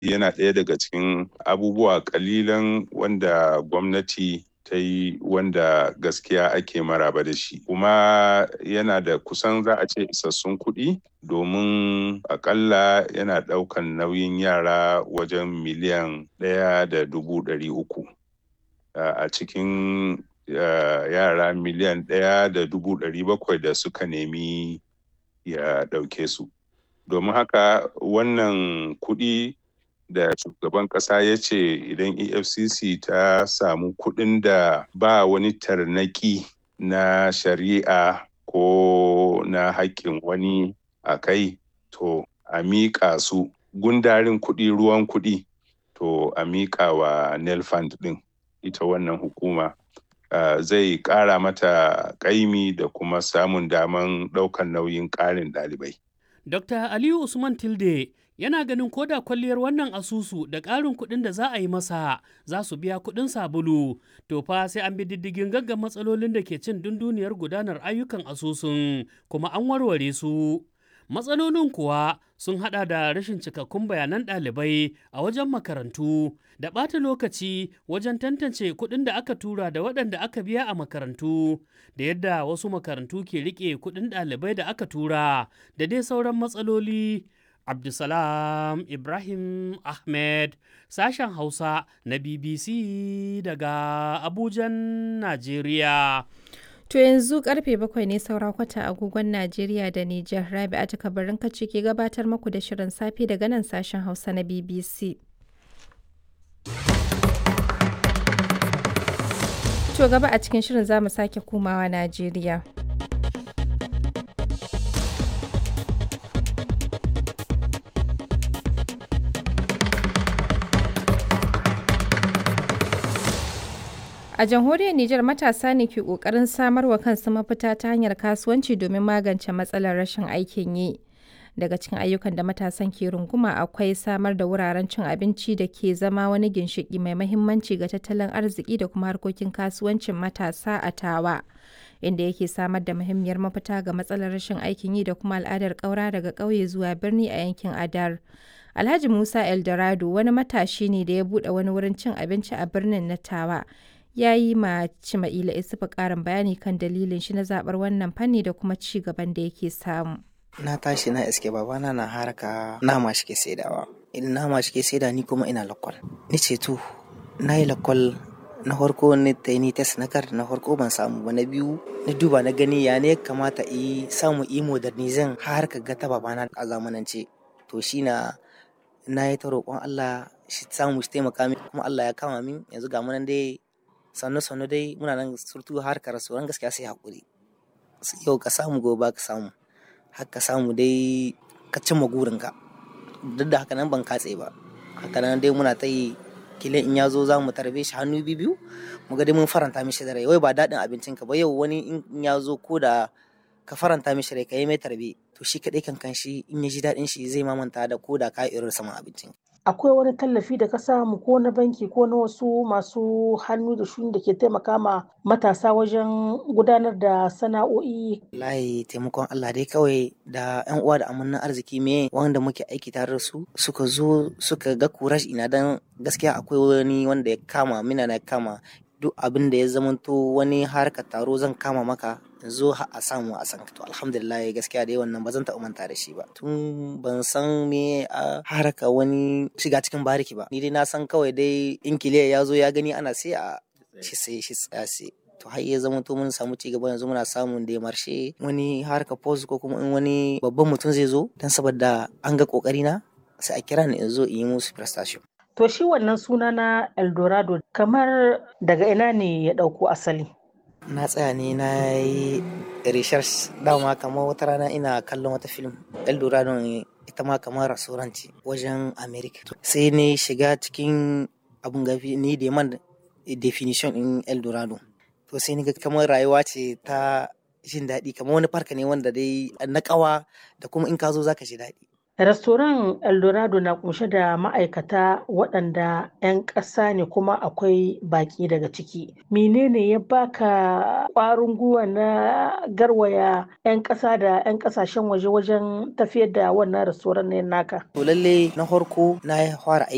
yana ɗaya daga cikin abubuwa ƙalilan wanda gwamnati ta yi wanda gaskiya ake maraba da shi kuma yana da kusan za a ce isassun kuɗi domin akalla yana ɗaukan nauyin yara wajen miliyan ɗaya da dubu ɗari uku a cikin yara miliyan ɗaya da dubu ɗari bakwai da suka nemi ya ɗauke su domin haka wannan kuɗi da shugaban ƙasa ya ce idan efcc ta samu kuɗin da ba wani tarnaki na shari'a ko na haƙƙin wani a kai to a miƙa su gundarin kuɗi ruwan kuɗi to a miƙa wa nelfund ɗin ita wannan hukuma uh, zai ƙara mata ƙaimi da kuma samun daman ɗaukan nauyin ƙarin ɗalibai. Dr. Aliyu Usman Tilde yana ganin koda kwalliyar wannan asusu da ƙarin kuɗin da za a yi masa za su biya kuɗin sabulu to fa sai an bi diddigin gaggan matsalolin da ke cin dunduniyar gudanar ayyukan asusun kuma an warware su matsalolin kuwa sun hada da rashin cikakkun bayanan ɗalibai a wajen makarantu da ɓata lokaci wajen tantance kuɗin da aka tura da waɗanda aka biya a makarantu da yadda wasu makarantu ke riƙe kuɗin ɗalibai da aka tura da dai sauran matsaloli Abdulsalam Ibrahim Ahmed sashen Hausa na BBC daga Abujan, Najeriya. To yanzu karfe bakwai ne saura kwata agogon Najeriya da Nijar Rabi'a ta kabarin kace ke gabatar muku da shirin safe daga nan sashen Hausa na BBC. To gaba a cikin shirin za mu sake komawa Najeriya. A jamhuriyar Nijar matasa ne ke ƙoƙarin samar wa kansu mafita ta hanyar kasuwanci domin magance matsalar rashin aikin yi. Daga cikin ayyukan da matasan ke runguma akwai samar da wuraren cin abinci da ke zama wani ginshiƙi mai mahimmanci ga tattalin arziki da kuma harkokin kasuwancin matasa a tawa. Inda yake samar da muhimmiyar mafita ga matsalar rashin aikin yi da kuma al'adar ƙaura daga ƙauye zuwa birni a yankin Adar. Alhaji Musa Eldorado wani matashi ne da ya buɗe wani wurin cin abinci a birnin na Tawa. ya yi ma Cima'ila Isufu ƙarin bayani kan dalilin shi na zaɓar wannan fanni da kuma ci gaban da yake samu. Na tashi na iske babana na haraka nama shi ke saidawa. Idan nama shi ke saida ni kuma ina lakwal. Ni ce to, na yi lakwal na farko ni ta ni test na kar na farko ban samu ba na biyu na duba na gani ya ne kamata yi samu yi modernizin har ka ga ta babana a zamanance. To shi na na yi ta roƙon Allah shi samu shi taimaka min kuma Allah ya kama min yanzu ga munan dai sannu sannu dai muna nan surtu harkar sauran gaskiya sai hakuri yau ka samu gobe ka samu har ka samu dai ka cimma gurinka duk da haka nan ban katse ba haka nan dai muna ta yi kile in ya zo za mu tarbe shi hannu biyu mu ga dai mun faranta mishi da rai wai ba daɗin abincin ka ba yau wani in ya zo ko da ka faranta mishi rai ka yi mai tarbe to shi kaɗai kan kan shi in ya ji daɗin shi zai mamanta da ko da ka irin saman abincin akwai wani tallafi da ka samu ko na banki ko na wasu masu hannu da shuni da ke taimaka ma matasa wajen gudanar da sana'o'i layi taimakon Allah dai kawai da yan uwa da amannan arziki me wanda muke aiki tare da su suka zo suka ga kurash ina dan gaskiya akwai wani wanda ya kama mina na kama duk abin da ya zamanto wani harkar taro zan kama maka zo a samu a san to alhamdulillah gaskiya dai wannan ba zan taɓa manta da shi ba tun ban san me a haraka wani shiga cikin bariki ba ni dai na san kawai dai in kiliya ya zo ya gani ana sai a shi sai shi tsaya sai to har ya zama to mun samu cigaba yanzu muna samun da marshe wani harka post ko kuma in wani babban mutum zai zo dan saboda an ga kokari na sai a kira ni in zo in yi musu prestation to shi wannan suna na eldorado kamar daga ina ne ya ɗauko asali na tsaya ne na yi research dama kamar wata rana ina kallon wata film eldorado ita ma kamar rasuranci wajen america sai ne shiga cikin abun gafi ni da man definition in eldorado to sai ni ga kamar rayuwa ce ta jin daɗi kamar wani farka ne wanda dai na ƙawa da kuma in ka zo zaka ji daɗi Restoran Eldorado na kunshe da ma'aikata waɗanda 'yan ƙasa ne kuma akwai baƙi daga ciki. Menene ya baka ƙwarin gwiwa na garwaya 'yan ƙasa da 'yan ƙasashen waje wajen tafiyar da wannan restoran ne naka? To lalle na farko na fara aiki